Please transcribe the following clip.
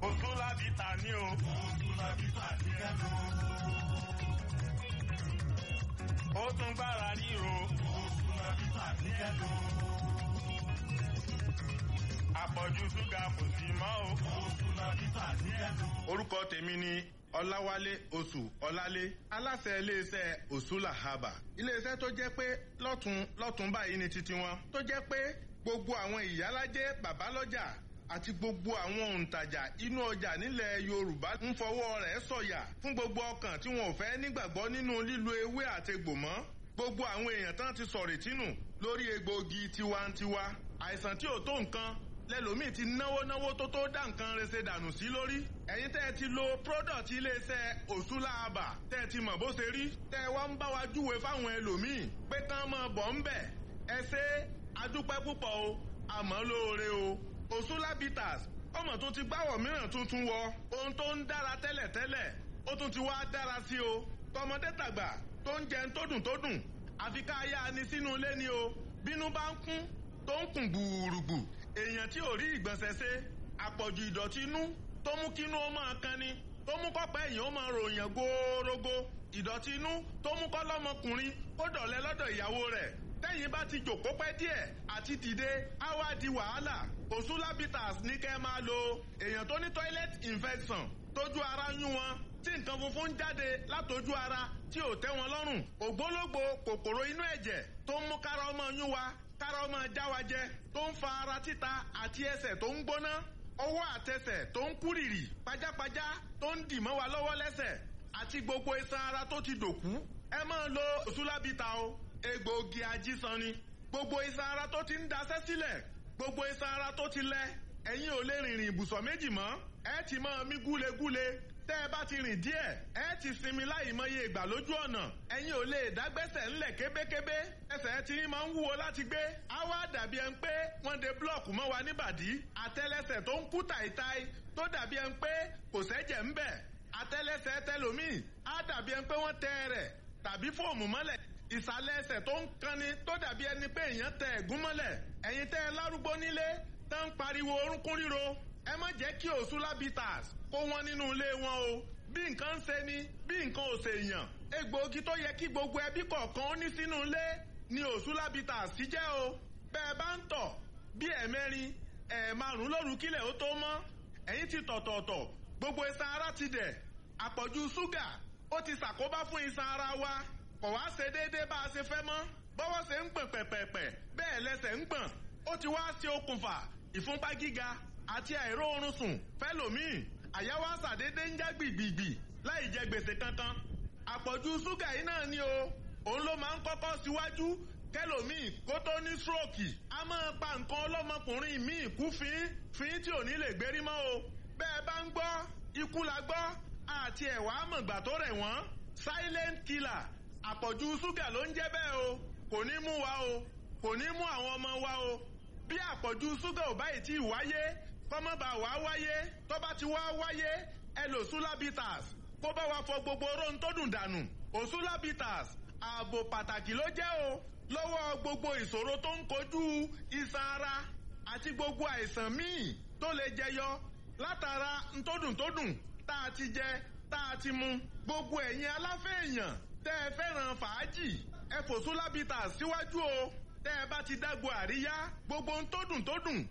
Òtún láti tà ní o. Òtún láti tà ní ẹnu. Ó tún gbára ríro. Òtún láti tà ní ẹnu. Àpọ̀jù ṣúgà kò sí mọ́ o. Òtún láti tà ní ẹnu. Orúkọ tèmi ni Ọláwálé Oṣù Ọlálé aláṣẹ iléeṣẹ́ Òṣùlà Haba. Iléeṣẹ́ tó jẹ́ pé lọ́tún lọ́tún báyìí ni titi wọn. Tó jẹ́ pé gbogbo àwọn ìyálájẹ́ bàbálọ́jà àti gbogbo àwọn òǹtajà inú ọjà nílẹ̀ Yorùbá ń fọwọ́ rẹ̀ sọ̀yà fún gbogbo ọkàn tí wọn ò fẹ́ nígbàgbọ́ nínú lílo ewé àtegbò mọ́. Gbogbo àwọn èèyàn tán ti sọ̀rì tínù lórí egbòogi tiwantiwa. Àìsàn tí ò tó nǹkan lẹ́lòmíì ti náwó náwó tó tó dá nǹkan rese dànù sí lórí. ẹ̀yin tẹ́ ẹ ti lo product iléeṣẹ́ òṣùlàbà tẹ́ ẹ ti mọ̀ bó ṣe rí. tẹ́ ẹ wá ń bá wa júwe fáwọn ẹlòmíì pé kán máa bọ̀ ń bẹ̀. ẹ ṣe adúpẹ́ púpọ̀ o àmọ́ lóore o. òṣùlàbìtàs ọmọ tó ti gbáwọ̀ mìíràn tuntun wọ ohun tó ń dára tẹ́lẹ̀tẹ́lẹ̀ ó tún ti wá dára sí o. tọmọdé tàgbà tó ń jẹun tó dùn tó dùn àfi ká yá ni sínú ilé ni o bínú bá ń kún tó ń kùn gbùrùgbù èèyàn tí ò rí ìgbọ̀nsẹ̀ ṣe àpọ̀jù ìdọ̀tí inú tó mú kínú ó máa kan ni tó mú kọ́pẹ́ èèyàn ó máa ròyìn góórógó ìdọ̀tí inú tó mú kọ́ lọ́mọkùnrin kó dọ̀lẹ́ lọ́dọ̀ ìyàwó rẹ̀ tẹ́yìn bá ti jòkó pẹ́ díẹ̀ àti dìde á wá di wàhálà òṣùlábìtàs ní kẹ́ máa lo èèyàn tó ní toilet infection tójú ara yún wọn tí nǹkan funfun ń jáde látojú ara tí ò tẹ́ wọn lọ́rùn ògbólógbò kòkòrò inú ẹ̀jẹ̀ tó ń mú kára ọmọ yún wa kára ọmọ jáwájẹ tó ń fa ara títa àti ẹsẹ̀ tó ń gbóná ọwọ́ àtẹsẹ̀ tó ń kúrìrì pajápajá tó ń dì mọ́ wa lọ́wọ́ lẹ́sẹ̀ àti gbogbo iṣan ara tó ti dòkú ẹ máa lo òṣùlábìtà o egbòogi ajísan ni gbogbo iṣan ara tó ti ń daṣẹ́ sílẹ̀ gbogbo iṣan ara tó ti lẹ ẹ̀yin ò lè rìnrìn ibùsọ̀ méjì mọ́ ẹ ti máa mí gúlegúle tẹ́ ẹ bá ti rìn díẹ̀ ẹ ti sinmi láì mọye ìgbà lójú ọ̀nà ẹ̀yin ò lè dágbẹ́sẹ̀ ńlẹ̀ kébékébé ẹsẹ̀ tí máa ń wúwo láti gbé á wá dàbí ẹni pé wọ́n de búlọ̀kù mọ́ wa níbàdí àtẹ́lẹsẹ̀ tó ń kú tàìtàì tó dàbí ẹni pé kò sẹ́jẹ̀ ń bẹ̀ àtẹ́lẹsẹ̀ tẹlòmíì á dàbí ẹni pé wọ́n tẹ rẹ̀ tàbí fóòmù mọ́lẹ̀ ìsàlẹ̀ ẹsẹ̀ tó ń kanni tó dàbí ẹni pé èèyàn tẹ ẹ̀gún mọ́lẹ̀ ẹ̀yin tẹ́ ẹ lárúgbó nílé tó ń pariwo orúnkún ríro ẹ má jẹ́ kí òṣùlábìtàs kó wọn nínú ilé wọn o bí nǹkan ń ṣe ni bí nǹkan ò ṣe yàn egbòogi tó yẹ kí gbogbo ẹbí kọ̀ọ̀kan ó ní sínú ilé ni òṣùlábìtàs ti jẹ́ o bẹ́ẹ̀ bá ń tọ̀ bí ẹ̀mẹ́rin ẹ̀ẹ̀márùn lóru kílẹ̀ ó tó mọ́ ẹ̀yin ti tọ̀tọ̀ọ̀tọ̀ gbogbo iṣan ara ti dẹ̀ àpọ̀jù ṣúgà ó ti ṣàkóbá fún iṣan ara wa kò wá ṣe déédéé bá a ṣe fẹ́ mọ́ bọ́wọ́ ṣe ń gbọ̀n pẹ̀pẹ̀pẹ̀ bẹ́ẹ̀ lẹ́sẹ̀ ń gbọ̀n ó ti wá ṣe okùnfà ìfúnpá gíga àti àìró oorun sùn fẹ́lòmíì àyà wa ṣàdédé ń já gbìgbìgbì láì jẹ gbèsè kankan àpọ̀jù ṣúgà yìí náà ni o òun ló máa ń kọ́kọ́ síwájú kẹlòmíì kó tó ní stroke a máa pa nǹkan ọlọ́mọkùnrin míì kú fín fín tí ò ní lè gbérí mọ́ o bẹ́ẹ̀ bá ń gbọ́ ikú la gbọ́ àti ẹ̀wà àmọ̀gbà tó rẹ̀ wọ́n silent killer àpọ̀jù ṣúgà ló ń jẹ́ bẹ́ẹ̀ o kò ní mú wa o kò ní mú àwọn ọmọ wa o bí àpọ̀jù ṣúgà ò báyìí tí ì wáyé kọ́mọ́bà wá wáyé tó bá ti wá wáyé ẹ lò sulabitas kó bá wa fọ gbogbo oró tó dùn dànù òsulabitas ààbò pàtàkì ló jẹ́ o lọ́wọ́ gbogbo ìṣòro tó ń kojú iṣan ara àti gbogbo àìsàn míì tó lè jẹyọ látara ntódùntódùn tá a ti jẹ tá a ti mu gbogbo ẹ̀yin aláfẹ́ èèyàn tẹ́ ẹ fẹ́ràn fàájì ẹ fò sulabitas síwájú o tẹ́ ẹ bá ti dágbo àríyá gbogbo ntódùntódùn